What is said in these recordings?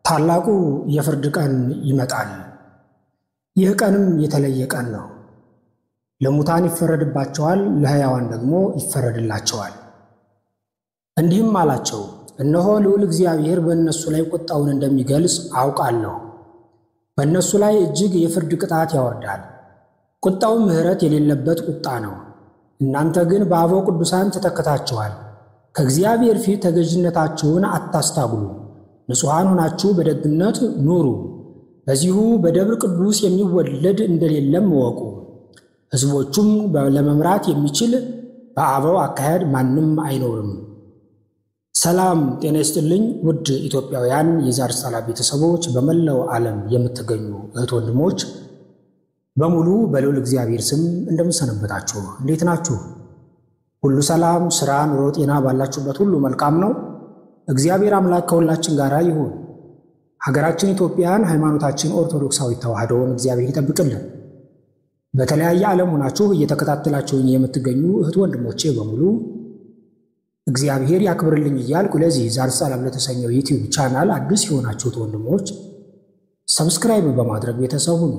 ታላቁ የፍርድ ቀን ይመጣል። ይህ ቀንም የተለየ ቀን ነው። ለሙታን ይፈረድባቸዋል፣ ለሕያዋን ደግሞ ይፈረድላቸዋል። እንዲህም አላቸው፣ እነሆ ልዑል እግዚአብሔር በእነሱ ላይ ቁጣውን እንደሚገልጽ አውቃለሁ። በእነሱ ላይ እጅግ የፍርድ ቅጣት ያወርዳል። ቁጣውም ምሕረት የሌለበት ቁጣ ነው። እናንተ ግን በአበው ቅዱሳን ተተክታችኋል። ከእግዚአብሔር ፊት ተገዥነታችሁን አታስታጉሉ። ንጹሐን ሆናችሁ በደግነት ኑሩ። በዚሁ በደብር ቅዱስ የሚወለድ እንደሌለም እወቁ። ሕዝቦቹም ለመምራት የሚችል በአበው አካሄድ ማንም አይኖርም። ሰላም ጤና ይስጥልኝ። ውድ ኢትዮጵያውያን የዛር ሳላ ቤተሰቦች፣ በመላው ዓለም የምትገኙ እህት ወንድሞች በሙሉ በልዑል እግዚአብሔር ስም እንደምሰነበታችሁ እንዴት ናችሁ? ሁሉ ሰላም፣ ስራ፣ ኑሮ፣ ጤና ባላችሁበት ሁሉ መልካም ነው። እግዚአብሔር አምላክ ከሁላችን ጋር ይሁን። ሀገራችን ኢትዮጵያን፣ ሃይማኖታችን ኦርቶዶክሳዊ ተዋሕዶውን እግዚአብሔር ይጠብቅልን። በተለያየ ዓለም ሆናችሁ እየተከታተላችሁኝ የምትገኙ እህት ወንድሞቼ በሙሉ እግዚአብሔር ያክብርልኝ እያልኩ ለዚህ ዛር ሰላም ለተሰኘው ዩቲዩብ ቻናል አዲስ የሆናችሁት ወንድሞች ሰብስክራይብ በማድረግ ቤተሰቡ ነው።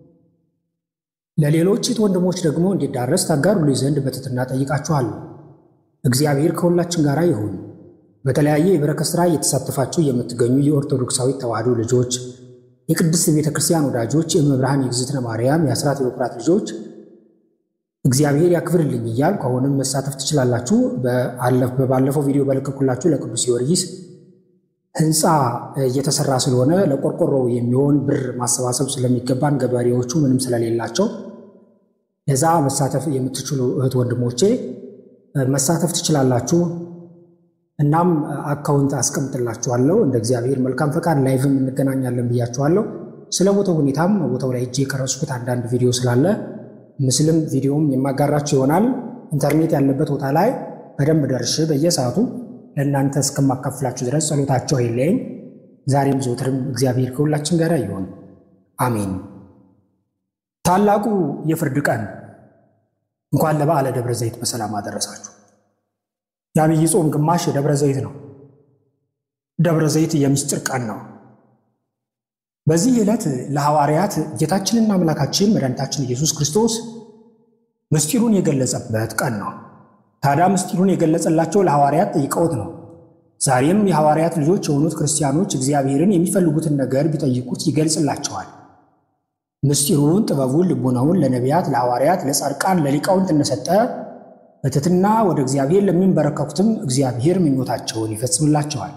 ለሌሎች እህት ወንድሞች ደግሞ እንዲዳረስ ታጋሩልኝ ዘንድ በትህትና ጠይቃችኋለሁ። እግዚአብሔር ከሁላችን ጋር ይሁን። በተለያየ የበረከት ሥራ እየተሳተፋችሁ የምትገኙ የኦርቶዶክሳዊ ተዋሕዶ ልጆች፣ የቅድስት ቤተ ክርስቲያን ወዳጆች፣ የመብርሃን የእግዝእትነ ማርያም የአስራት የበኩራት ልጆች እግዚአብሔር ያክብርልኝ እያልኩ አሁንም መሳተፍ ትችላላችሁ። በባለፈው ቪዲዮ በለቀኩላችሁ ለቅዱስ ጊዮርጊስ ሕንፃ እየተሰራ ስለሆነ ለቆርቆሮ የሚሆን ብር ማሰባሰብ ስለሚገባን ገበሬዎቹ ምንም ስለሌላቸው ለዛ መሳተፍ የምትችሉ እህት ወንድሞቼ መሳተፍ ትችላላችሁ። እናም አካውንት አስቀምጥላችኋለሁ። እንደ እግዚአብሔር መልካም ፈቃድ ላይቭም እንገናኛለን ብያችኋለሁ። ስለ ቦታው ሁኔታም ቦታው ላይ እጅ የቀረጽኩት አንዳንድ ቪዲዮ ስላለ ምስልም ቪዲዮም የማጋራችሁ ይሆናል። ኢንተርኔት ያለበት ቦታ ላይ በደንብ ደርሼ በየሰዓቱ ለእናንተ እስከማካፍላችሁ ድረስ ጸሎታቸው አይለየኝ። ዛሬም ዘውትርም እግዚአብሔር ከሁላችን ጋር ይሆን፣ አሜን። ታላቁ የፍርድ ቀን እንኳን ለበዓለ ደብረ ዘይት በሰላም አደረሳችሁ። የአብይ ጾም ግማሽ የደብረ ዘይት ነው። ደብረ ዘይት የምስጢር ቀን ነው። በዚህ ዕለት ለሐዋርያት ጌታችንና አምላካችን መድኃኒታችን ኢየሱስ ክርስቶስ ምስጢሩን የገለጸበት ቀን ነው። ታዲያ ምስጢሩን የገለጸላቸው ለሐዋርያት ጠይቀውት ነው። ዛሬም የሐዋርያት ልጆች የሆኑት ክርስቲያኖች እግዚአብሔርን የሚፈልጉትን ነገር ቢጠይቁት ይገልጽላቸዋል። ምስጢሩን፣ ጥበቡን፣ ልቡናውን ለነቢያት፣ ለሐዋርያት፣ ለጻድቃን፣ ለሊቃውንት እንደሰጠ በትሕትና ወደ እግዚአብሔር ለሚንበረከኩትም እግዚአብሔር ምኞታቸውን ይፈጽምላቸዋል።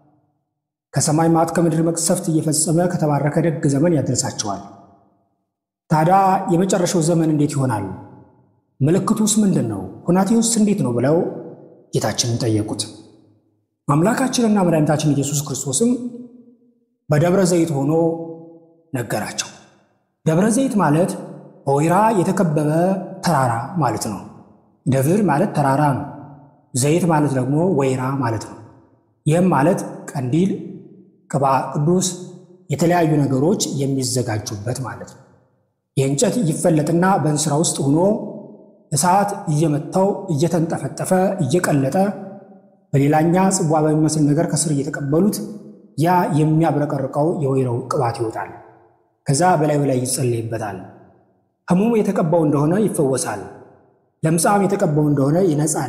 ከሰማይ መዓት ከምድር መቅሰፍት እየፈጸመ ከተባረከ ደግ ዘመን ያደርሳቸዋል። ታዲያ የመጨረሻው ዘመን እንዴት ይሆናል? ምልክቱስ ምንድን ነው? ሁናቴውስ እንዴት ነው? ብለው ጌታችንን ጠየቁት። አምላካችንና መድኃኒታችን ኢየሱስ ክርስቶስም በደብረ ዘይት ሆኖ ነገራቸው። ደብረ ዘይት ማለት በወይራ የተከበበ ተራራ ማለት ነው። ደብር ማለት ተራራ ነው። ዘይት ማለት ደግሞ ወይራ ማለት ነው። ይህም ማለት ቀንዲል፣ ቅባ ቅዱስ፣ የተለያዩ ነገሮች የሚዘጋጁበት ማለት ነው። የእንጨት ይፈለጥና በእንስራ ውስጥ ሆኖ እሳት እየመታው እየተንጠፈጠፈ እየቀለጠ በሌላኛ ጽዋ በሚመስል ነገር ከስር እየተቀበሉት ያ የሚያብረቀርቀው የወይራው ቅባት ይወጣል። ከዛ በላዩ ላይ ይጸለይበታል። ሕሙም የተቀባው እንደሆነ ይፈወሳል። ለምጻም የተቀባው እንደሆነ ይነጻል።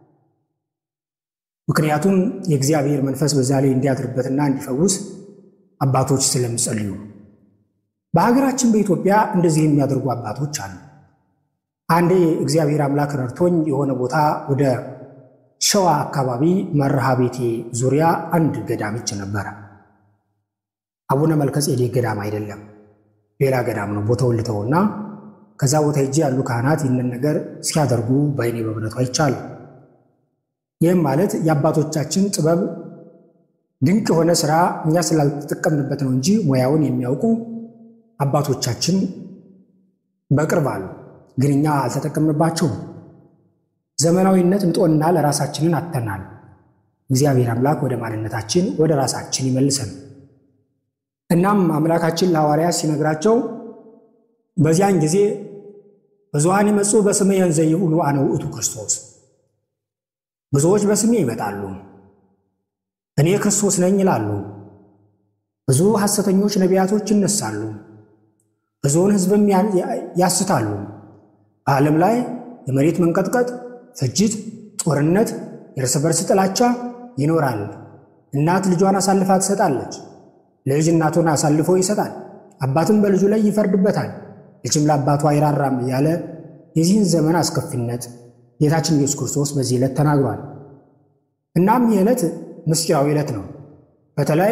ምክንያቱም የእግዚአብሔር መንፈስ በዛ ላይ እንዲያድርበትና እንዲፈውስ አባቶች ስለሚጸልዩ። በሀገራችን በኢትዮጵያ እንደዚህ የሚያደርጉ አባቶች አሉ። አንዴ እግዚአብሔር አምላክ ረድቶኝ የሆነ ቦታ ወደ ሸዋ አካባቢ መርሃ ቤቴ ዙሪያ አንድ ገዳም ይች ነበረ። አቡነ መልከጼዴቅ ገዳም አይደለም፣ ሌላ ገዳም ነው። ቦታውን ልተውና ከዛ ቦታ ሄጄ ያሉ ካህናት ይህንን ነገር ሲያደርጉ በዓይኔ በእውነቱ አይቻለሁ። ይህም ማለት የአባቶቻችን ጥበብ ድንቅ የሆነ ስራ እኛ ስላልተጠቀምንበት ነው እንጂ ሙያውን የሚያውቁ አባቶቻችን በቅርብ አሉ፣ ግን እኛ አልተጠቀምንባቸውም። ዘመናዊነት እንጦንና ለራሳችንን አጥተናል። እግዚአብሔር አምላክ ወደ ማንነታችን ወደ ራሳችን ይመልሰን። እናም አምላካችን ለሐዋርያት ሲነግራቸው በዚያን ጊዜ ብዙኃን ይመጹ በስሜ እንዘይብሉ አነ ውእቱ ክርስቶስ፣ ብዙዎች በስሜ ይመጣሉ እኔ ክርስቶስ ነኝ ይላሉ። ብዙ ሐሰተኞች ነቢያቶች ይነሳሉ፣ ብዙውን ሕዝብም ያስታሉ። በዓለም ላይ የመሬት መንቀጥቀጥ፣ ፍጅት፣ ጦርነት፣ የእርስ በርስ ጥላቻ ይኖራል። እናት ልጇን አሳልፋ ትሰጣለች፣ ልጅ እናቱን አሳልፎ ይሰጣል፣ አባትም በልጁ ላይ ይፈርድበታል፣ ልጅም ለአባቱ አይራራም እያለ የዚህን ዘመን አስከፊነት ጌታችን ኢየሱስ ክርስቶስ በዚህ ዕለት ተናግሯል። እናም ይህ ዕለት ምስጢራዊ ዕለት ነው። በተለይ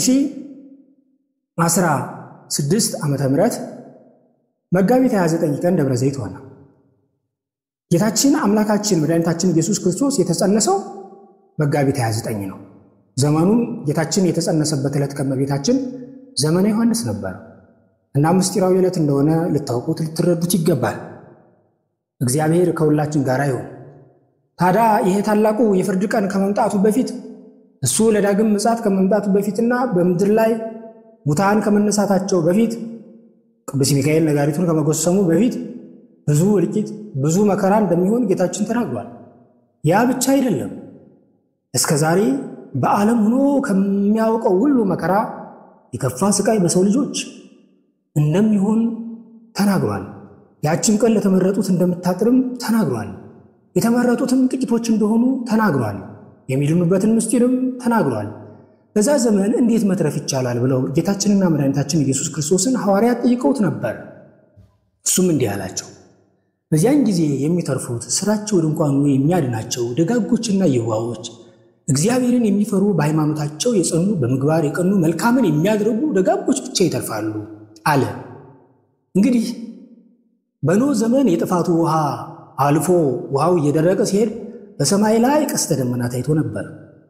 2016 ዓመተ ምህረት መጋቢት 29 ቀን ደብረ ዘይት ሆነ። ጌታችን አምላካችን መድኃኒታችን ኢየሱስ ክርስቶስ የተጸነሰው መጋቢት 29 ነው። ዘመኑም ጌታችን የተጸነሰበት ዕለት ከመቤታችን ዘመነ ዮሐንስ ነበር እና ምስጢራዊ ዕለት እንደሆነ ልታውቁት ልትረዱት ይገባል። እግዚአብሔር ከሁላችን ጋር ይሁን። ታዲያ ይሄ ታላቁ የፍርድ ቀን ከመምጣቱ በፊት እሱ ለዳግም ምጽአት ከመምጣቱ በፊትና በምድር ላይ ሙታን ከመነሳታቸው በፊት ቅዱስ ሚካኤል ነጋሪቱን ከመጎሰሙ በፊት ብዙ እልቂት፣ ብዙ መከራ እንደሚሆን ጌታችን ተናግሯል። ያ ብቻ አይደለም። እስከ ዛሬ በዓለም ሆኖ ከሚያውቀው ሁሉ መከራ የከፋ ስቃይ በሰው ልጆች እንደሚሆን ተናግሯል። ያችን ቀን ለተመረጡት እንደምታጥርም ተናግሯል። የተመረጡትም ጥቂቶች እንደሆኑ ተናግሯል። የሚድኑበትን ምስጢርም ተናግሯል። በዛ ዘመን እንዴት መትረፍ ይቻላል ብለው ጌታችንና መድኃኒታችን ኢየሱስ ክርስቶስን ሐዋርያት ጠይቀውት ነበር። እሱም እንዲህ አላቸው፣ በዚያን ጊዜ የሚተርፉት ሥራቸው ድንኳኑ የሚያድናቸው ደጋጎችና የዋዎች እግዚአብሔርን የሚፈሩ በሃይማኖታቸው የጸኑ በምግባር የቀኑ መልካምን የሚያደርጉ ደጋጎች ብቻ ይተርፋሉ አለ። እንግዲህ በኖህ ዘመን የጥፋቱ ውሃ አልፎ ውሃው እየደረቀ ሲሄድ በሰማይ ላይ ቀስተ ደመና ታይቶ ነበር።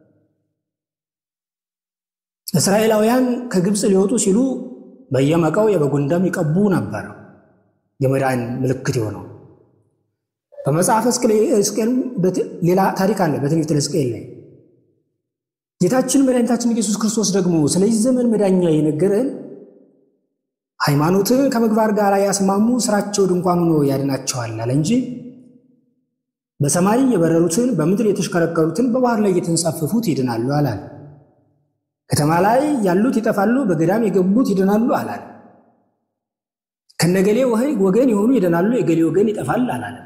እስራኤላውያን ከግብፅ ሊወጡ ሲሉ በየመቃው የበጉን ደም ይቀቡ ነበር፣ የመዳን ምልክት የሆነው። በመጽሐፈ ሕዝቅኤል ሌላ ታሪክ አለ። በትንቢተ ሕዝቅኤል ላይ ጌታችን መድኃኒታችን ኢየሱስ ክርስቶስ ደግሞ ስለዚህ ዘመን መዳኛ የነገረን ሃይማኖትን ከምግባር ጋር ያስማሙ ስራቸው ድንኳን ሆኖ ያድናቸዋል አለ እንጂ በሰማይ የበረሩትን በምድር የተሽከረከሩትን በባህር ላይ የተንሳፈፉት ይድናሉ አላል። ከተማ ላይ ያሉት ይጠፋሉ፣ በገዳም የገቡት ይድናሉ አላል። ከነገሌ ወገን የሆኑ ይድናሉ፣ የገሌ ወገን ይጠፋል አላለም።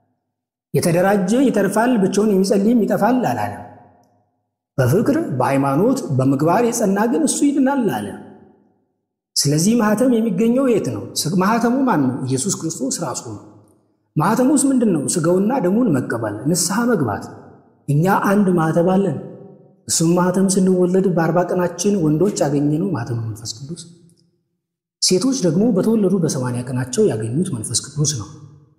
የተደራጀ ይተርፋል፣ ብቻውን የሚጸልይም ይጠፋል አላለም። በፍቅር በሃይማኖት በምግባር የጸና ግን እሱ ይድናል አለ። ስለዚህ ማህተም የሚገኘው የት ነው? ማህተሙ ማን ነው? ኢየሱስ ክርስቶስ ራሱ ነው። ማህተሙስ ምንድን ነው? ስጋውና ደሙን መቀበል፣ ንስሐ መግባት። እኛ አንድ ማህተብ አለን። እሱም ማህተም ስንወለድ በአርባ ቀናችን ወንዶች ያገኘነው ማህተም መንፈስ ቅዱስ፣ ሴቶች ደግሞ በተወለዱ በሰማንያ ቀናቸው ያገኙት መንፈስ ቅዱስ ነው።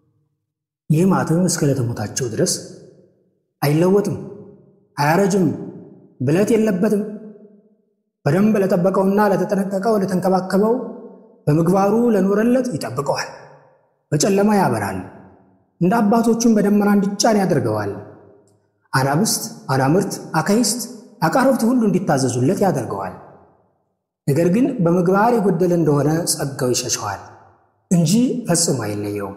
ይህ ማህተም እስከ ዕለተ ሞታቸው ድረስ አይለወጥም፣ አያረጅም፣ ብለት የለበትም። በደንብ ለጠበቀውና ለተጠነቀቀው ለተንከባከበው በምግባሩ ለኖረለት ይጠብቀዋል። በጨለማ ያበራል። እንደ አባቶቹም በደመና እንዲጫን ያደርገዋል። አናብስት፣ አናምርት፣ አካይስት፣ አቃረብት ሁሉ እንዲታዘዙለት ያደርገዋል። ነገር ግን በምግባር የጎደለ እንደሆነ ጸጋው ይሸሸዋል እንጂ ፈጽሞ አይለየውም።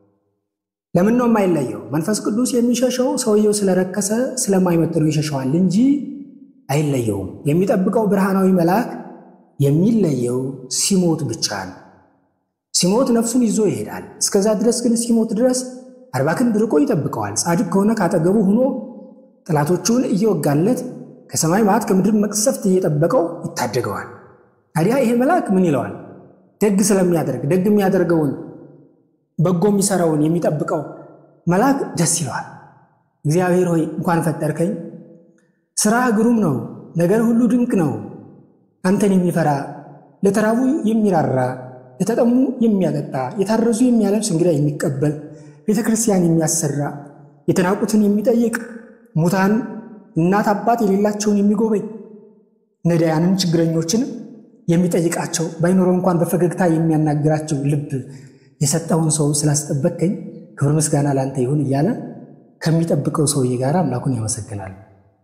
ለምን ነው የማይለየው? መንፈስ ቅዱስ የሚሸሸው ሰውየው ስለረከሰ ስለማይመጥነው ይሸሸዋል እንጂ አይለየውም። የሚጠብቀው ብርሃናዊ መልአክ የሚለየው ሲሞት ብቻ ነው። ሲሞት ነፍሱን ይዞ ይሄዳል። እስከዛ ድረስ ግን ሲሞት ድረስ አርባ ክንድ ርቆ ይጠብቀዋል። ጻድቅ ከሆነ ካጠገቡ ሆኖ ጠላቶቹን እየወጋለት ከሰማይ መዓት ከምድር መቅሰፍት እየጠበቀው ይታደገዋል። ታዲያ ይሄ መልአክ ምን ይለዋል? ደግ ስለሚያደርግ ደግ የሚያደርገውን በጎ የሚሰራውን የሚጠብቀው መልአክ ደስ ይለዋል። እግዚአብሔር ሆይ እንኳን ፈጠርከኝ ስራ ግሩም ነው፣ ነገር ሁሉ ድንቅ ነው። አንተን የሚፈራ ለተራቡ የሚራራ ለተጠሙ የሚያጠጣ የታረዙ የሚያለብስ እንግዳ የሚቀበል ቤተ ክርስቲያን የሚያሰራ የተናቁትን የሚጠይቅ ሙታን እናት አባት የሌላቸውን የሚጎበኝ ነዳያንን ችግረኞችን የሚጠይቃቸው ባይኖረው እንኳን በፈገግታ የሚያናግራቸው ልብ የሰጠውን ሰው ስላስጠበቅከኝ ክብር ምስጋና ላንተ ይሁን እያለ ከሚጠብቀው ሰውዬ ጋር አምላኩን ያመሰግናል።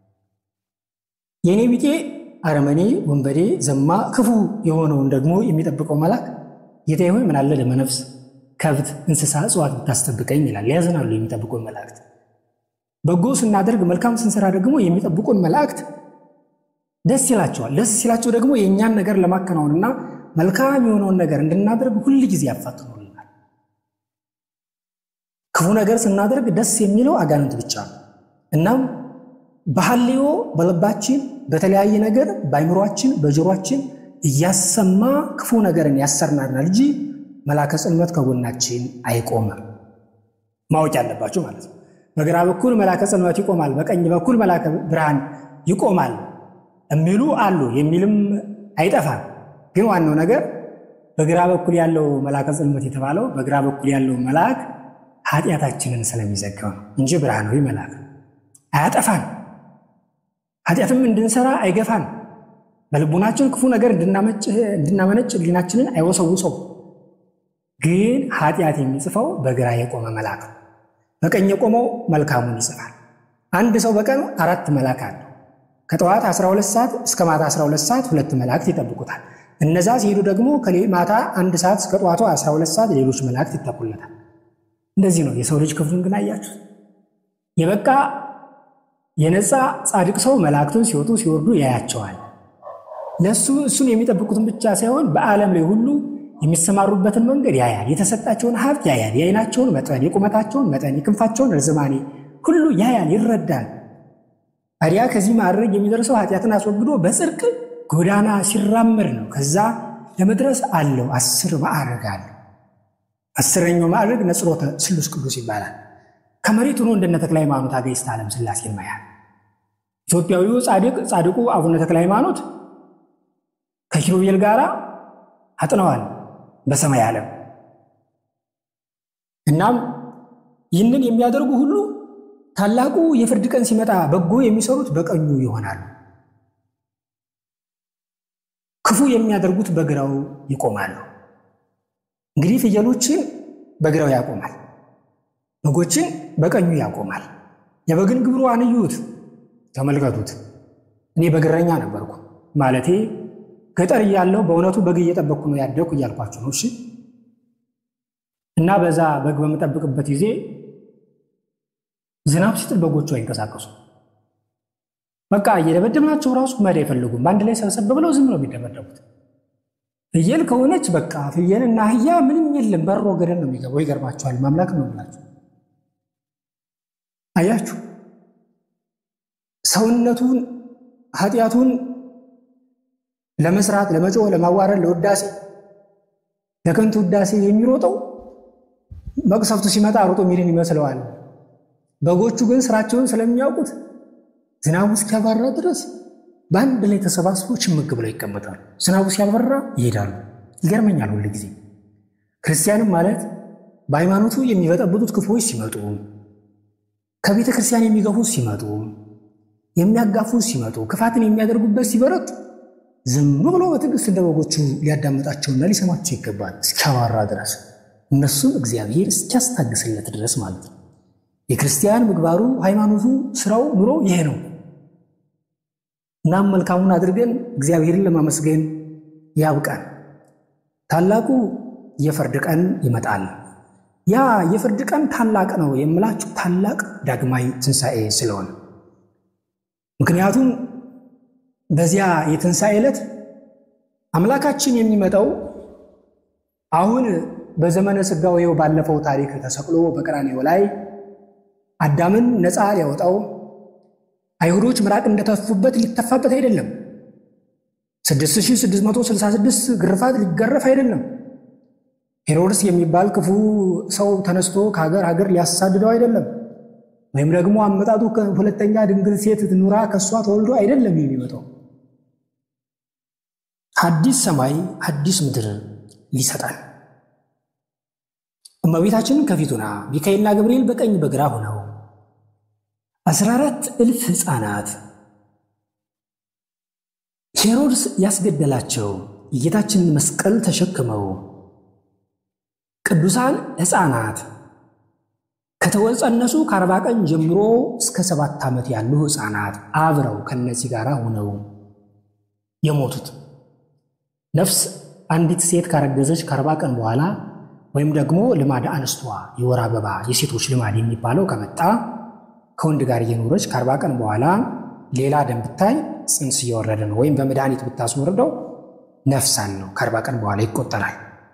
የእኔ ቢጤ አረመኔ፣ ወንበዴ፣ ዘማ፣ ክፉ የሆነውን ደግሞ የሚጠብቀው መልአክ ጌታዬ ሆይ ምናለ ለመነፍስ ከብት፣ እንስሳ፣ እጽዋት ብታስጠብቀኝ ይላል። ያዝናሉ የሚጠብቁን መላእክት። በጎ ስናደርግ መልካም ስንሰራ ደግሞ የሚጠብቁን መላእክት ደስ ይላቸዋል። ደስ ሲላቸው ደግሞ የእኛን ነገር ለማከናወንና መልካም የሆነውን ነገር እንድናደርግ ሁል ጊዜ ያፋጥኑልናል። ክፉ ነገር ስናደርግ ደስ የሚለው አጋንንት ብቻ ነው። እናም በሐልዮ በልባችን በተለያየ ነገር በአይምሯችን በጆሯችን እያሰማ ክፉ ነገርን ያሰርናናል እንጂ መላከ ጽልመት ከጎናችን አይቆምም። ማወቅ ያለባችሁ ማለት ነው። በግራ በኩል መላከ ጽልመት ይቆማል፣ በቀኝ በኩል መላከ ብርሃን ይቆማል የሚሉ አሉ፣ የሚልም አይጠፋም። ግን ዋናው ነገር በግራ በኩል ያለው መላከ ጽልመት የተባለው በግራ በኩል ያለው መልአክ ኃጢአታችንን ስለሚዘጋው ነው እንጂ ብርሃናዊ መልአክ አያጠፋን፣ ኃጢአትም እንድንሰራ አይገፋን፣ በልቡናችን ክፉ ነገር እንድናመነጭ ሕሊናችንን አይወሰውሰው። ግን ኃጢአት የሚጽፈው በግራ የቆመ መልአክ ነው። በቀኝ የቆመው መልካሙን ይጽፋል። አንድ ሰው በቀን አራት መልአክ አለው። ከጠዋት 12 ሰዓት እስከ ማታ 12 ሰዓት ሁለት መላእክት ይጠብቁታል። እነዛ ሲሄዱ ደግሞ ማታ አንድ ሰዓት እስከ ጠዋቱ 12 ሰዓት ሌሎች መላእክት ይጠቁለታል። እንደዚህ ነው የሰው ልጅ ክፍሉን ግን አያችሁ። የበቃ የነፃ ጻድቅ ሰው መላእክቱን ሲወጡ ሲወርዱ ያያቸዋል። ለእሱ እሱን የሚጠብቁትን ብቻ ሳይሆን በዓለም ላይ ሁሉ የሚሰማሩበትን መንገድ ያያል። የተሰጣቸውን ሀብት ያያል። የዓይናቸውን መጠን፣ የቁመታቸውን መጠን፣ የክንፋቸውን ርዝማኔ ሁሉ ያያል፣ ይረዳል። ታዲያ ከዚህ ማድረግ የሚደርሰው ኃጢአትን አስወግዶ በጽድቅ ጎዳና ሲራመድ ነው። ከዛ ለመድረስ አለው አስር ማዕረግ አለው። አስረኛው ማዕረግ ነጽሮተ ስሉስ ቅዱስ ይባላል። ከመሬት ሆኖ እንደነ ተክለ ሃይማኖት አገይስተ ዓለም ሥላሴን ማያል። ኢትዮጵያዊው ጻድቅ ጻድቁ አቡነ ተክለ ሃይማኖት ከኪሩቤል ጋር አጥነዋል በሰማይ ዓለም። እናም ይህንን የሚያደርጉ ሁሉ ታላቁ የፍርድ ቀን ሲመጣ በጎ የሚሰሩት በቀኙ ይሆናሉ፣ ክፉ የሚያደርጉት በግራው ይቆማሉ። እንግዲህ ፍየሎችን በግራው ያቆማል፣ በጎችን በቀኙ ያቆማል። የበግን ግብሩ አንዩት፣ ተመልከቱት። እኔ በግረኛ ነበርኩ ማለቴ ገጠር እያለሁ በእውነቱ በግ እየጠበቅኩ ነው ያደግኩ እያልኳችሁ ነው። እሺ እና በዛ በግ በምጠብቅበት ጊዜ ዝናብ ሲጥል በጎቹ አይንቀሳቀሱ። በቃ እየደበደብናቸው ራሱ መሄድ አይፈልጉም። በአንድ ላይ ሰብሰብ ብለው ዝም ነው የሚደበደቡት። ፍየል ከሆነች በቃ ፍየል እና አህያ ምንም የለም፣ በሮ ገደል ነው የሚገባው። ይገርማችኋል። ማምላክ ነው ብላችሁ አያችሁ። ሰውነቱን ኃጢአቱን ለመስራት ለመጮህ፣ ለማዋረድ፣ ለውዳሴ ለከንቱ ውዳሴ የሚሮጠው መቅሰፍቱ ሲመጣ ሮጦ ሚድን ይመስለዋል። በጎቹ ግን ስራቸውን ስለሚያውቁት ዝናቡ እስኪያባራ ድረስ በአንድ ላይ ተሰባስቦ ችምግ ብለው ይቀመጣሉ። ዝናቡ ሲያበራ ይሄዳሉ። ይገርመኛል ሁል ጊዜ ክርስቲያንም ማለት በሃይማኖቱ የሚበጠብጡት ክፉዎች ሲመጡ፣ ከቤተ ክርስቲያን የሚገፉት ሲመጡ፣ የሚያጋፉት ሲመጡ፣ ክፋትን የሚያደርጉበት ሲበረቱ ዝም ብሎ በትዕግስት እንደ በጎቹ ሊያዳምጣቸውና ሊሰማቸው ይገባል እስኪያባራ ድረስ እነሱም እግዚአብሔር እስኪያስታግስለት ድረስ ማለት ነው። የክርስቲያን ምግባሩ፣ ሃይማኖቱ፣ ስራው፣ ኑሮ ይሄ ነው። እናም መልካሙን አድርገን እግዚአብሔርን ለማመስገን ያብቃን። ታላቁ የፍርድ ቀን ይመጣል። ያ የፍርድ ቀን ታላቅ ነው የምላችሁ ታላቅ ዳግማዊ ትንሣኤ ስለሆነ ምክንያቱም በዚያ የትንሣኤ ዕለት አምላካችን የሚመጣው አሁን በዘመነ ሥጋዌው ባለፈው ታሪክ ተሰቅሎ በቀራንዮ ላይ አዳምን ነፃ ሊያወጣው አይሁዶች ምራቅ እንደተፉበት ሊተፋበት አይደለም። 6666 ግርፋት ሊገረፍ አይደለም። ሄሮድስ የሚባል ክፉ ሰው ተነስቶ ከሀገር ሀገር ሊያሳድደው አይደለም። ወይም ደግሞ አመጣጡ ሁለተኛ ድንግል ሴት ኑራ ከእሷ ተወልዶ አይደለም የሚመጣው አዲስ ሰማይ አዲስ ምድር ሊሰጠን እመቤታችንን ከፊቱና ሚካኤልና ገብርኤል በቀኝ በግራ ሆነው አስራ አራት እልፍ ሕፃናት ሄሮድስ ያስገደላቸው የጌታችንን መስቀል ተሸክመው ቅዱሳን ሕፃናት ከተጸነሱ ከአርባ ቀን ጀምሮ እስከ ሰባት ዓመት ያሉ ሕፃናት አብረው ከነዚህ ጋር ሆነው የሞቱት ነፍስ አንዲት ሴት ካረገዘች ከአርባ ቀን በኋላ ወይም ደግሞ ልማድ አንስቷ የወር አበባ የሴቶች ልማድ የሚባለው ከመጣ ከወንድ ጋር እየኖረች ከአርባ ቀን በኋላ ሌላ ደም ብታይ ጽንስ እየወረደ ነው። ወይም በመድኃኒት ብታስወርደው ነፍስ አለው ከአርባ ቀን በኋላ ይቆጠራል።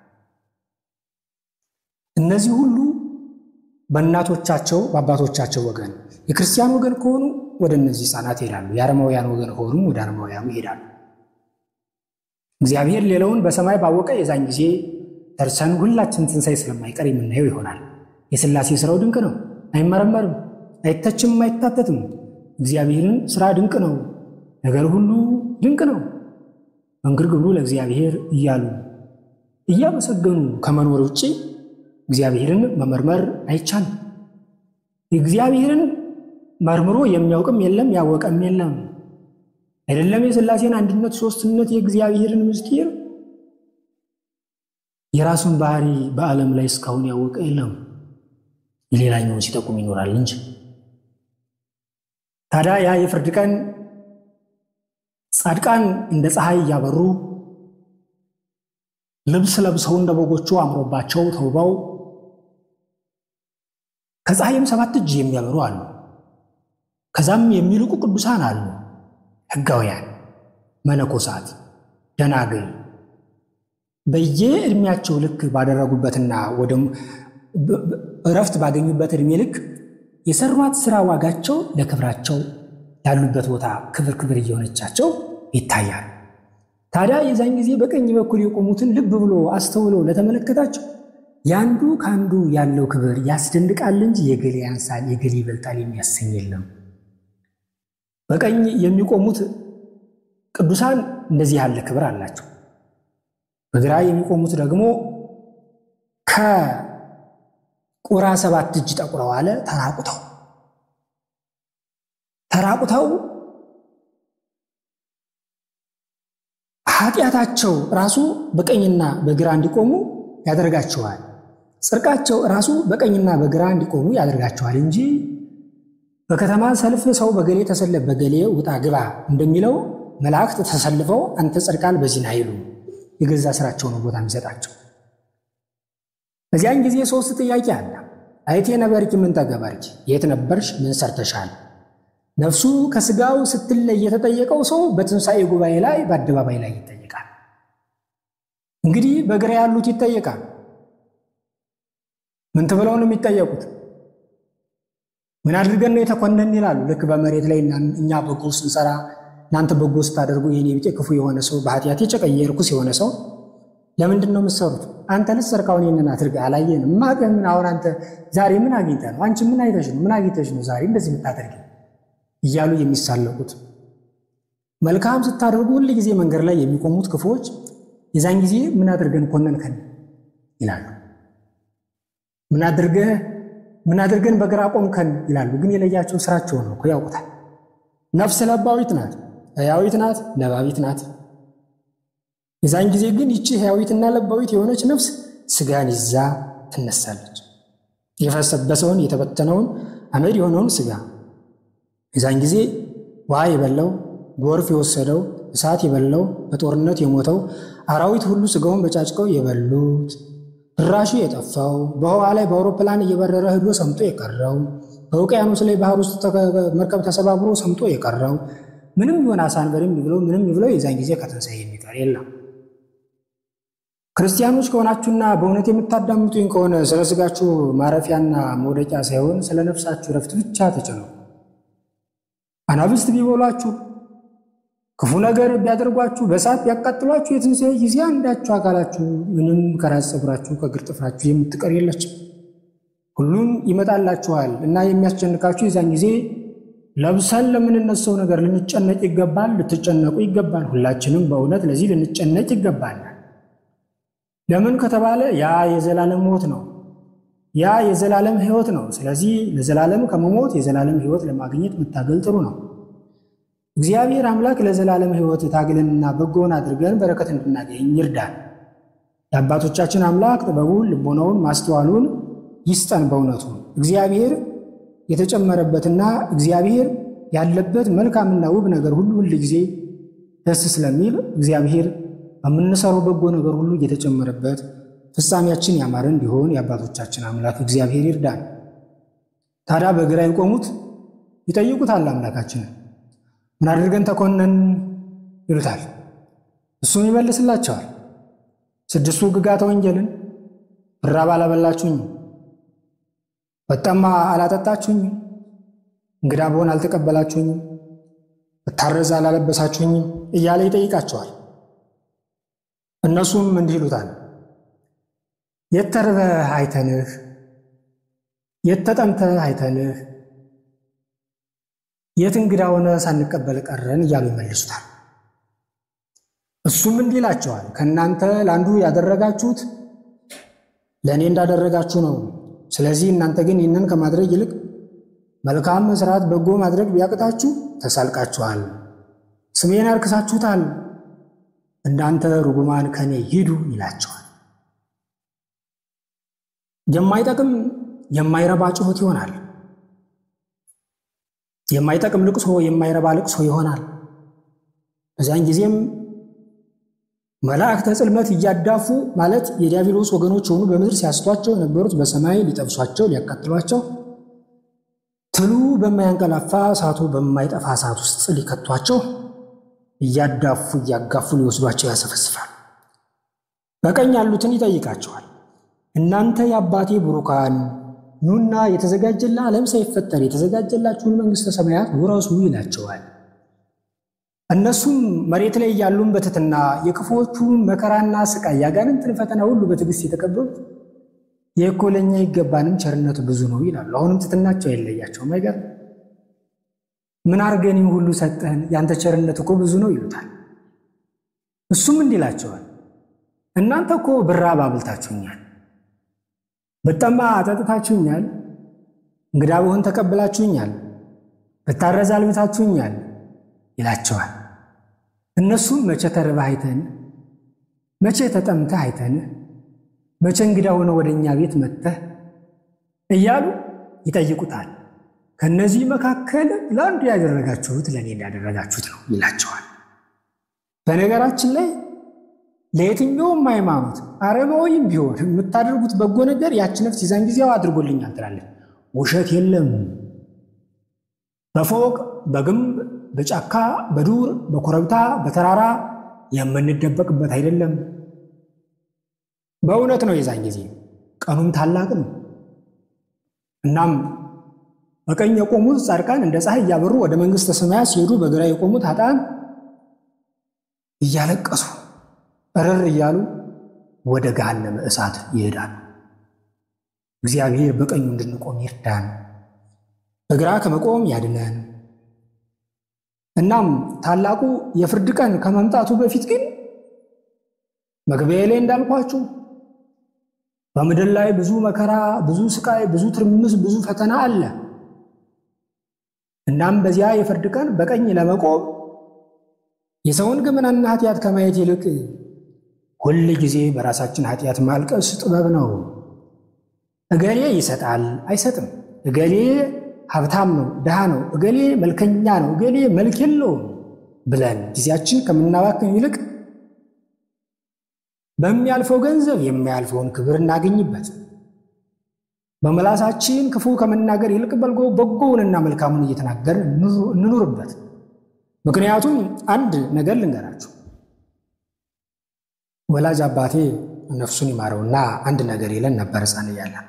እነዚህ ሁሉ በእናቶቻቸው በአባቶቻቸው ወገን የክርስቲያን ወገን ከሆኑ ወደ እነዚህ ሕፃናት ይሄዳሉ። የአረማውያን ወገን ከሆኑም ወደ አረማውያኑ ይሄዳሉ። እግዚአብሔር ሌላውን በሰማይ ባወቀ የዛን ጊዜ ደርሰን ሁላችን ትንሣኤ ስለማይቀር የምናየው ይሆናል። የሥላሴ ሥራው ድንቅ ነው፣ አይመረመርም፣ አይተችም፣ አይታተትም። እግዚአብሔርን ሥራ ድንቅ ነው፣ ነገር ሁሉ ድንቅ ነው። መንግር ግብሩ ለእግዚአብሔር እያሉ እያመሰገኑ ከመኖር ውጭ እግዚአብሔርን መመርመር አይቻልም። እግዚአብሔርን መርምሮ የሚያውቅም የለም ያወቀም የለም። አይደለም የሥላሴን አንድነት ሦስትነት፣ የእግዚአብሔርን ምስጢር የራሱን ባህሪ በዓለም ላይ እስካሁን ያወቀ የለም። የሌላኛውን ሲጠቁም ይኖራል እንጂ። ታዲያ ያ የፍርድ ቀን ጻድቃን እንደ ፀሐይ እያበሩ ልብስ ለብሰው እንደ በጎቹ አምሮባቸው ተውበው ከፀሐይም ሰባት እጅ የሚያበሩ አሉ። ከዛም የሚልቁ ቅዱሳን አሉ። ሕጋውያን፣ መነኮሳት፣ ደናግል በየዕድሜያቸው ልክ ባደረጉበትና ወደ እረፍት ባገኙበት ዕድሜ ልክ የሰሯት ሥራ ዋጋቸው ለክብራቸው ያሉበት ቦታ ክብር ክብር እየሆነቻቸው ይታያል። ታዲያ የዛን ጊዜ በቀኝ በኩል የቆሙትን ልብ ብሎ አስተውሎ ለተመለከታቸው የአንዱ ከአንዱ ያለው ክብር ያስደንቃል እንጂ የገሌ ያንሳል፣ የገሌ ይበልጣል የሚያሰኝ የለም። በቀኝ የሚቆሙት ቅዱሳን እንደዚህ ያለ ክብር አላቸው። በግራ የሚቆሙት ደግሞ ከቁራ ሰባት እጅ ጠቁረው አለ ተራቁተው ተራቁተው ኃጢአታቸው ራሱ በቀኝና በግራ እንዲቆሙ ያደርጋቸዋል። ጽድቃቸው ራሱ በቀኝና በግራ እንዲቆሙ ያደርጋቸዋል እንጂ በከተማ ሰልፍ ሰው በገሌ ተሰለፍ በገሌ ውጣ ግባ እንደሚለው መላእክት ተሰልፈው አንተ ጸድቃል በዚህን አይሉ የገዛ ስራቸው ነው ቦታ የሚሰጣቸው። በዚያን ጊዜ ሶስት ጥያቄ አለ። አይቴ ነበርኪ ምን ተገበርኪ? የት ነበርሽ? ምን ሰርተሻል? ነፍሱ ከስጋው ስትለይ የተጠየቀው ሰው በትንሣኤ ጉባኤ ላይ በአደባባይ ላይ ይጠየቃል። እንግዲህ በግራ ያሉት ይጠየቃል። ምን ተብለው ነው የሚጠየቁት? ምን አድርገን ነው የተኮነን ይላሉ። ልክ በመሬት ላይ እኛ በጎ ስንሰራ እናንተ በጎ ስታደርጉ የኔ ቢጤ ክፉ የሆነ ሰው በኃጢአት የጨቀየ ርኩስ የሆነ ሰው ለምንድን ነው የምትሰሩት? አንተ ልትሰርቃውን ይህንን አድርገህ አላየንም? ማቀህ ምን አሁን አንተ ዛሬ ምን አግኝተህ ነው? አንቺ ምን አይተሽ ነው? ምን አግኝተሽ ነው ዛሬ እንደዚህ የምታደርጊ? እያሉ የሚሳለቁት መልካም ስታደርጉ ሁል ጊዜ መንገድ ላይ የሚቆሙት ክፉዎች የዛን ጊዜ ምን አድርገን ኮነንከን ይላሉ። ምን አድርገህ ምን አድርገን በግራ ቆምከን ይላሉ። ግን የለያቸው ስራቸውን ነው እኮ ያውቁታል። ነፍስ ለባዊት ናት፣ ሕያዊት ናት፣ ለባዊት ናት። የዛን ጊዜ ግን ይቺ ሕያዊትና ለባዊት የሆነች ነፍስ ስጋን ይዛ ትነሳለች። የፈሰበሰውን የተበተነውን አመድ የሆነውን ስጋ የዛን ጊዜ ውሃ የበላው ጎርፍ የወሰደው እሳት የበላው በጦርነት የሞተው አራዊት ሁሉ ስጋውን በጫጭቀው የበሉት ድራሹ የጠፋው በውሃ ላይ በአውሮፕላን እየበረረ ሂዶ ሰምጦ የቀረው በውቅያኖስ ላይ ባህር ውስጥ መርከብ ተሰባብሮ ሰምጦ የቀረው ምንም ይሆን አሳንበርም ይብለው ምንም ይብለው የዛን ጊዜ ከትንሣኤ የሚቀር የለም። ክርስቲያኖች ከሆናችሁና በእውነት የምታዳምጡኝ ከሆነ ስለ ስጋችሁ ማረፊያና መውደቂያ ሳይሆን ስለ ነፍሳችሁ ረፍት ብቻ ተጨነቁ። አናብስት ቢበሏችሁ ክፉ ነገር ቢያደርጓችሁ በእሳት ቢያቃጥሏችሁ የትንሣኤ ጊዜ አንዳችሁ አካላችሁ ምንም ከራስ ፀጉራችሁ ከእግር ጥፍራችሁ የምትቀር የለችም። ሁሉም ይመጣላችኋል እና የሚያስጨንቃችሁ የዛን ጊዜ ለብሰን ለምንነሳው ነገር ልንጨነቅ ይገባል፣ ልትጨነቁ ይገባል። ሁላችንም በእውነት ለዚህ ልንጨነቅ ይገባል። ለምን ከተባለ ያ የዘላለም ሞት ነው። ያ የዘላለም ሕይወት ነው። ስለዚህ ለዘላለም ከመሞት የዘላለም ሕይወት ለማግኘት መታገል ጥሩ ነው። እግዚአብሔር አምላክ ለዘላለም ሕይወት ታግለንና በጎን አድርገን በረከት እንድናገኝ ይርዳል። የአባቶቻችን አምላክ ጥበቡን፣ ልቦናውን፣ ማስተዋሉን ይስጠን። በእውነቱ እግዚአብሔር የተጨመረበትና እግዚአብሔር ያለበት መልካምና ውብ ነገር ሁሉ ሁል ጊዜ ደስ ስለሚል እግዚአብሔር በምንሰራው በጎ ነገር ሁሉ እየተጨመረበት ፍጻሜያችን ያማረ እንዲሆን የአባቶቻችን አምላክ እግዚአብሔር ይርዳን። ታዲያ በግራ የቆሙት ይጠይቁታል አምላካችንን ምን አድርገን ተኮነን ይሉታል። እሱም ይመልስላቸዋል ስድስቱ ሕግጋተ ወንጌልን ብራብ አላበላችሁኝም፣ በጠማ አላጠጣችሁኝም፣ እንግዳ ብሆን አልተቀበላችሁኝም፣ ብታረዝ አላለበሳችሁኝም እያለ ይጠይቃቸዋል። እነሱም እንዲህ ይሉታል፣ የት ተርበህ አይተንህ፣ የት ተጠምተህ አይተንህ፣ የት እንግዳ ሆነ ሳንቀበል ቀረን እያሉ ይመልሱታል። እሱም እንዲህ ይላቸዋል፣ ከእናንተ ለአንዱ ያደረጋችሁት ለእኔ እንዳደረጋችሁ ነው። ስለዚህ እናንተ ግን ይህንን ከማድረግ ይልቅ መልካም መስራት፣ በጎ ማድረግ ቢያቅታችሁ ተሳልቃችኋል፣ ስሜን አርክሳችሁታል። እናንተ ርጉማን ከኔ ሂዱ ይላቸዋል። የማይጠቅም የማይረባ ጩኸት ይሆናል። የማይጠቅም ልቅሶ፣ የማይረባ ልቅሶ ይሆናል። በዚያን ጊዜም መላእክተ ጽልመት እያዳፉ ማለት የዲያብሎስ ወገኖች የሆኑ በምድር ሲያስቷቸው የነበሩት በሰማይ ሊጠብሷቸው ሊያቃጥሏቸው ትሉ በማያንቀላፋ እሳቱ በማይጠፋ እሳት ውስጥ ሊከቷቸው እያዳፉ እያጋፉ ሊወስዷቸው ያሰፈስፋል። በቀኝ ያሉትን ይጠይቃቸዋል። እናንተ የአባቴ ቡሩካን ኑና የተዘጋጀላ ዓለም ሳይፈጠር የተዘጋጀላችሁን መንግሥተ ሰማያት ውረሱ ይላቸዋል። እነሱም መሬት ላይ ያሉን በትትና የክፉዎቹን መከራና ስቃይ ያጋንንትን ፈተና ሁሉ በትዕግስት የተቀበሉት የእኮ ለእኛ ይገባንም ቸርነቱ ብዙ ነው ይላሉ። አሁንም ትትናቸው አይለያቸውም። አይገርም? ምን አርገን ሁሉ ሰጠህን? ያንተ ቸርነት እኮ ብዙ ነው ይሉታል። እሱም እንዲህ ይላቸዋል፣ እናንተ እኮ ብራብ አብልታችሁኛል፣ ብጠማ አጠጥታችሁኛል፣ እንግዳ ብሆን ተቀብላችሁኛል፣ ብታረዝ አልብታችሁኛል ይላቸዋል። እነሱም መቼ ተርበህ አይተን፣ መቼ ተጠምተህ አይተን፣ መቼ እንግዳ ሆነ ወደ እኛ ቤት መጥተህ እያሉ ይጠይቁታል። ከእነዚህ መካከል ለአንዱ ያደረጋችሁት ለእኔ እንዳደረጋችሁት ነው ይላቸዋል። በነገራችን ላይ ለየትኛውም ሃይማኖት አረማዊም ቢሆን የምታደርጉት በጎ ነገር ያች ነፍስ የዛን ጊዜው አድርጎልኛል ትላለች። ውሸት የለም። በፎቅ በግንብ በጫካ በዱር በኮረብታ በተራራ የምንደበቅበት አይደለም። በእውነት ነው። የዛን ጊዜ ቀኑም ታላቅ ነው። እናም በቀኝ የቆሙት ጻድቃን እንደ ፀሐይ እያበሩ ወደ መንግሥተ ሰማያት ሲሄዱ፣ በግራ የቆሙት ኃጥአን እያለቀሱ እርር እያሉ ወደ ገሃነመ እሳት ይሄዳሉ። እግዚአብሔር በቀኙ እንድንቆም ይርዳን፣ በግራ ከመቆም ያድነን። እናም ታላቁ የፍርድ ቀን ከመምጣቱ በፊት ግን መግቢያ ላይ እንዳልኳችሁ በምድር ላይ ብዙ መከራ፣ ብዙ ስቃይ፣ ብዙ ትርምስ፣ ብዙ ፈተና አለ። እናም በዚያ የፍርድ ቀን በቀኝ ለመቆም የሰውን ገመናና ኃጢአት ከማየት ይልቅ ሁል ጊዜ በራሳችን ኃጢአት ማልቀስ ጥበብ ነው። እገሌ ይሰጣል አይሰጥም፣ እገሌ ሀብታም ነው ድሃ ነው፣ እገሌ መልከኛ ነው፣ እገሌ መልክ የለውም ብለን ጊዜያችን ከምናባክን ይልቅ በሚያልፈው ገንዘብ የሚያልፈውን ክብር እናገኝበት። በመላሳችን ክፉ ከመናገር ይልቅ በልጎ በጎውንና መልካሙን እየተናገርን እንኑርበት። ምክንያቱም አንድ ነገር ልንገራችሁ። ወላጅ አባቴ ነፍሱን ይማረውና አንድ ነገር ይለን ነበር ሕፃን እያለን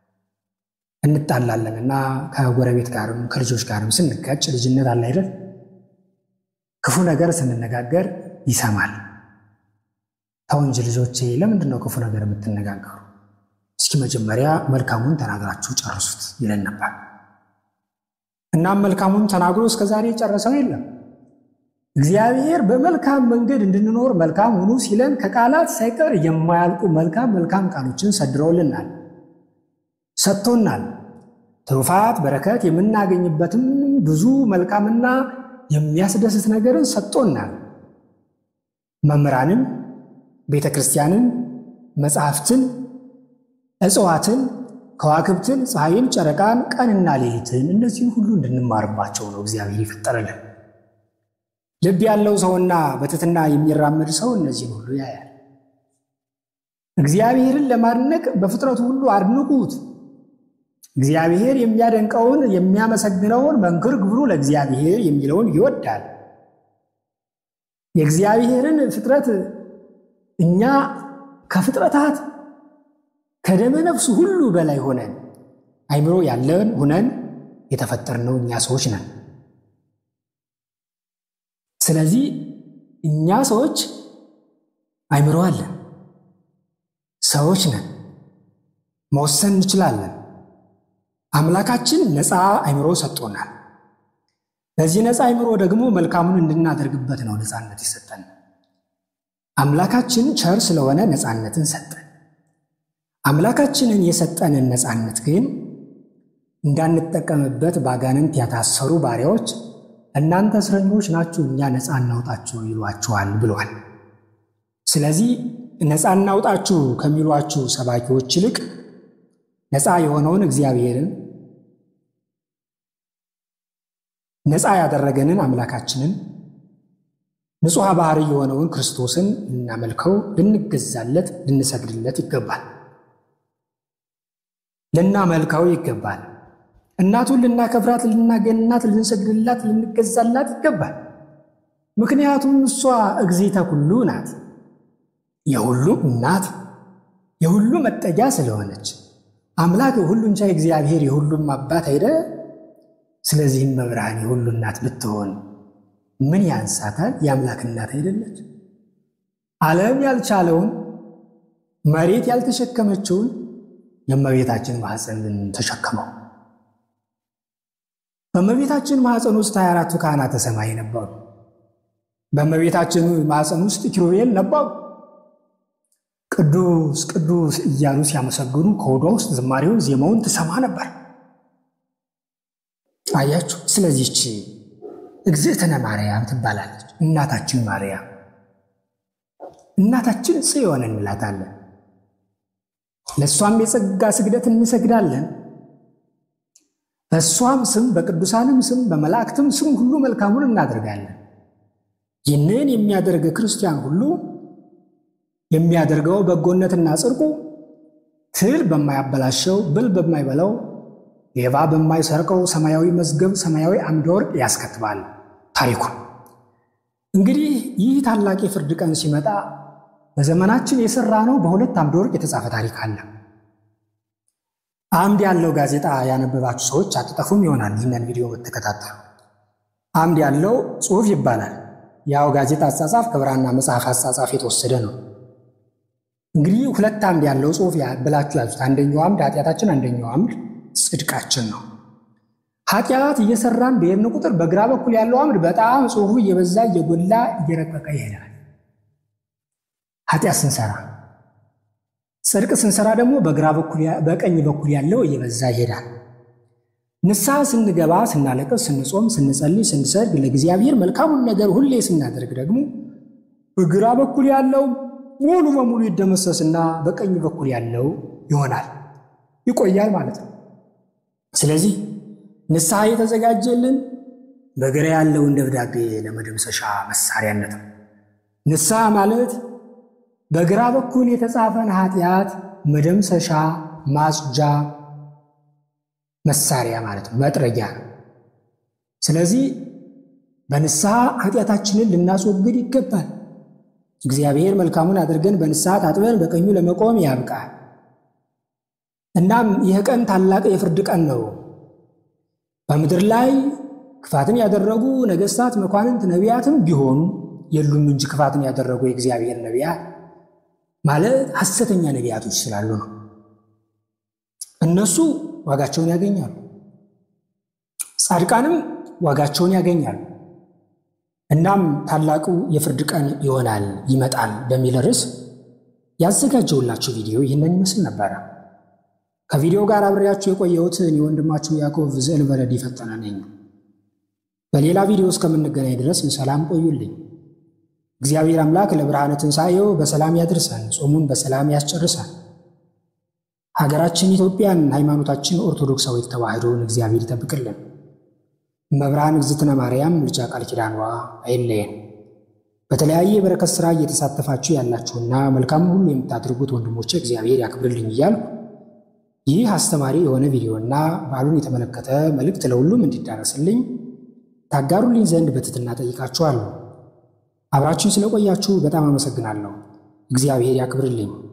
እንጣላለንና ከጎረቤት ጋርም ከልጆች ጋርም ስንጋጭ ልጅነት አለ አይደል? ክፉ ነገር ስንነጋገር ይሰማል። ተው እንጂ ልጆቼ፣ ለምንድን ነው ክፉ ነገር የምትነጋገሩ? እስኪ መጀመሪያ መልካሙን ተናግራችሁ ጨርሱት ይለን ነበር። እናም መልካሙን ተናግሮ እስከ ዛሬ ጨረሰው የለም። እግዚአብሔር በመልካም መንገድ እንድንኖር መልካም ሁኑ ሲለን ከቃላት ሳይቀር የማያልቁ መልካም መልካም ቃሎችን ሰድረውልናል ሰጥቶናል። ትሩፋት በረከት የምናገኝበትም ብዙ መልካምና የሚያስደስት ነገርን ሰጥቶናል። መምህራንን፣ ቤተ ክርስቲያንን፣ መጽሐፍትን፣ እጽዋትን፣ ከዋክብትን፣ ፀሐይን፣ ጨረቃን፣ ቀንና ሌሊትን እነዚህን ሁሉ እንድንማርባቸው ነው እግዚአብሔር የፈጠረልን። ልብ ያለው ሰውና በትሕትና የሚራመድ ሰው እነዚህን ሁሉ ያያል። እግዚአብሔርን ለማድነቅ በፍጥረቱ ሁሉ አድንቁት። እግዚአብሔር የሚያደንቀውን የሚያመሰግነውን መንክር ግብሩ ለእግዚአብሔር የሚለውን ይወዳል። የእግዚአብሔርን ፍጥረት እኛ ከፍጥረታት ከደመ ነፍሱ ሁሉ በላይ ሆነን አይምሮ ያለን ሆነን የተፈጠርነው እኛ ሰዎች ነን። ስለዚህ እኛ ሰዎች አይምሮ አለን፣ ሰዎች ነን፣ መወሰን እንችላለን። አምላካችን ነፃ አይምሮ ሰጥቶናል። በዚህ ነፃ አይምሮ ደግሞ መልካሙን እንድናደርግበት ነው ነፃነት የሰጠን። አምላካችን ቸር ስለሆነ ነፃነትን ሰጠን። አምላካችንን የሰጠንን ነፃነት ግን እንዳንጠቀምበት ባጋንንት ያታሰሩ ባሪያዎች እናንተ እስረኞች ናችሁ፣ እኛ ነፃ እናውጣችሁ ይሏችኋል ብሏል። ስለዚህ ነፃ እናውጣችሁ ከሚሏችሁ ሰባኪዎች ይልቅ ነፃ የሆነውን እግዚአብሔርን ነፃ ያደረገንን አምላካችንን ንጹሐ ባህሪ የሆነውን ክርስቶስን ልናመልከው፣ ልንገዛለት፣ ልንሰግድለት ይገባል። ልናመልከው ይገባል። እናቱን ልናከብራት፣ ልናገንናት፣ ልንሰግድላት፣ ልንገዛላት ይገባል። ምክንያቱም እሷ እግዚእተ ኩሉ ናት፣ የሁሉ እናት፣ የሁሉ መጠጊያ ስለሆነች አምላክ የሁሉን ቻይ እግዚአብሔር የሁሉም አባት አይደ። ስለዚህም መብርሃን የሁሉ እናት ብትሆን ምን ያንሳታል? የአምላክ እናት አይደለች? ዓለም ያልቻለውን መሬት ያልተሸከመችውን የእመቤታችን ማኅፀን ተሸከመው። በእመቤታችን ማኅፀን ውስጥ ሀያ አራቱ ካህናተ ሰማይ ነበሩ። በእመቤታችን ማኅፀን ውስጥ ኪሩቤል ነበሩ። ቅዱስ ቅዱስ እያሉ ሲያመሰግኑ ከሆዷ ውስጥ ዝማሬውን ዜማውን ትሰማ ነበር። አያችሁ። ስለዚህች እግዝእትነ ማርያም ትባላለች። እናታችን ማርያም እናታችን ጽዮን እንላታለን። ለእሷም የጸጋ ስግደት እንሰግዳለን። በእሷም ስም በቅዱሳንም ስም በመላእክትም ስም ሁሉ መልካሙን እናደርጋለን። ይህንን የሚያደርግ ክርስቲያን ሁሉ የሚያደርገው በጎነትና ጽድቁ ትል በማያበላሸው ብል በማይበላው ሌባ በማይሰርቀው ሰማያዊ መዝገብ ሰማያዊ አምደ ወርቅ ያስከትባል። ታሪኩን እንግዲህ ይህ ታላቅ የፍርድ ቀን ሲመጣ በዘመናችን የሰራ ነው በሁለት አምደ ወርቅ የተጻፈ ታሪክ አለ። አምድ ያለው ጋዜጣ ያነበባችሁ ሰዎች አትጠፉም ይሆናል። ይህንን ቪዲዮ የምትከታተሉ አምድ ያለው ጽሑፍ ይባላል። ያው ጋዜጣ አጻጻፍ ከብራና መጽሐፍ አጻጻፍ የተወሰደ ነው። እንግዲህ ሁለት አምድ ያለው ጽሑፍ ብላችሁ ያዙት። አንደኛው አምድ ኃጢአታችን፣ አንደኛው አምድ ጽድቃችን ነው። ኃጢአት እየሰራን በሄድን ቁጥር በግራ በኩል ያለው አምድ በጣም ጽሑፉ እየበዛ እየጎላ እየረቀቀ ይሄዳል። ኃጢአት ስንሰራ፣ ጽድቅ ስንሰራ ደግሞ በግራ በኩል በቀኝ በኩል ያለው እየበዛ ይሄዳል። ንስሐ ስንገባ፣ ስናለቅስ፣ ስንጾም፣ ስንጸልይ፣ ስንሰግድ ለእግዚአብሔር መልካሙን ነገር ሁሌ ስናደርግ ደግሞ በግራ በኩል ያለው ሙሉ በሙሉ ይደመሰስና በቀኝ በኩል ያለው ይሆናል ይቆያል ማለት ነው። ስለዚህ ንስሐ የተዘጋጀልን በግራ ያለውን ደብዳቤ ለመደምሰሻ መሳሪያነት ነው። ንስሐ ማለት በግራ በኩል የተጻፈን ኃጢአት መደምሰሻ ማጽጃ መሳሪያ ማለት ነው፣ መጥረጊያ ነው። ስለዚህ በንስሐ ኃጢአታችንን ልናስወግድ ይገባል። እግዚአብሔር መልካሙን አድርገን በንስሐ ታጥበን በቀኙ ለመቆም ያብቃል። እናም ይህ ቀን ታላቅ የፍርድ ቀን ነው። በምድር ላይ ክፋትን ያደረጉ ነገሥታት፣ መኳንንት፣ ነቢያትም ቢሆኑ የሉም እንጂ ክፋትን ያደረጉ የእግዚአብሔር ነቢያት ማለት ሐሰተኛ ነቢያቶች ስላሉ ነው። እነሱ ዋጋቸውን ያገኛሉ፣ ጻድቃንም ዋጋቸውን ያገኛሉ። እናም ታላቁ የፍርድ ቀን ይሆናል ይመጣል በሚል ርዕስ ያዘጋጀውላችሁ ቪዲዮ ይህንን ይመስል ነበረ። ከቪዲዮ ጋር አብሬያችሁ የቆየሁት እኔ ወንድማችሁ ያዕቆብ ዘእልበረድ ፈጠነ ነኝ። በሌላ ቪዲዮ እስከምንገናኝ ድረስ ሰላም ቆዩልኝ። እግዚአብሔር አምላክ ለብርሃነ ትንሣኤው በሰላም ያድርሰን፣ ጾሙን በሰላም ያስጨርሰን። ሀገራችን ኢትዮጵያን፣ ሃይማኖታችን ኦርቶዶክሳዊት ተዋሕዶን እግዚአብሔር ይጠብቅልን። መብርሃን እግዝእትነ ማርያም ምልጃ ቃል ኪዳኗ አይለየን። በተለያየ የበረከት ሥራ እየተሳተፋችሁ ያላችሁና መልካም ሁሉ የምታደርጉት ወንድሞቼ እግዚአብሔር ያክብርልኝ እያልኩ ይህ አስተማሪ የሆነ ቪዲዮና በዓሉን የተመለከተ መልእክት ለሁሉም እንዲዳረስልኝ ታጋሩልኝ ዘንድ በትሕትና ጠይቃችኋለሁ። አብራችሁን ስለቆያችሁ በጣም አመሰግናለሁ። እግዚአብሔር ያክብርልኝ።